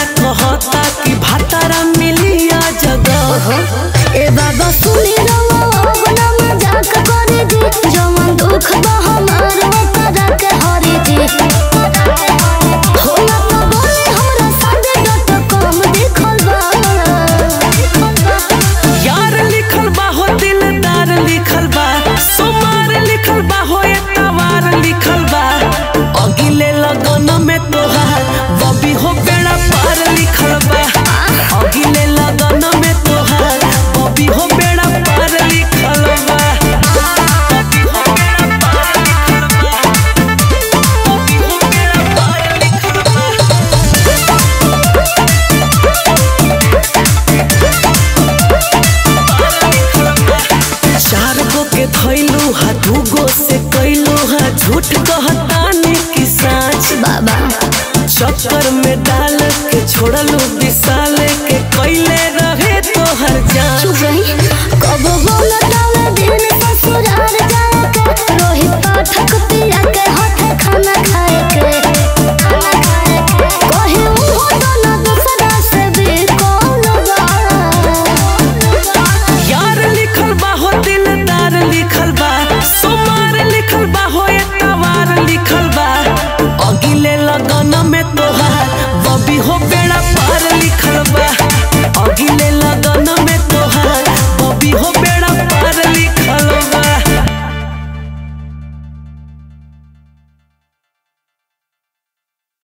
कहता कि भातारा मिलिया जगह ए बाबा सुनी रवा अपना मजाक करे जी जवन दुख बा हमार ओकरा के हरे जी होला तो बोले हमरा साथे डट कम देखल बा यार लिखल बा हो दिलदार लिखल बा सोमार लिखल बा हो एतवार लिखल बा अगिले लगन में तोहार बबी हो बेड़ा पार लिखल बा अगिले लगन में तोहार बबी हो बेड़ा पार लिखल बा बबी हो बेड़ा पार लिखल बा बबी हो बेड़ा पार लिखल बा चार गो के धैलू हा दू गो से कैलू हा झूठ कहतानी कि साँच बाबा चक्कर में डाल के छोड़लू विशाल के कैले रहे तोहर जान चुप रही कब बोला तावे दिन ससुराल जाए के रोहित पाठक पिया के हाथ खाना खाए के कहे उहो दोनों दूसरा से भी कौन बा यार लिखल बा हो दिलदार लिखल बा सोमार लिखल बा हो एतवार लिखल बा अगिले लगन में तोहार बबी हो बेड़ा पार लिखल बा अगिले लगन में तोहार बबी हो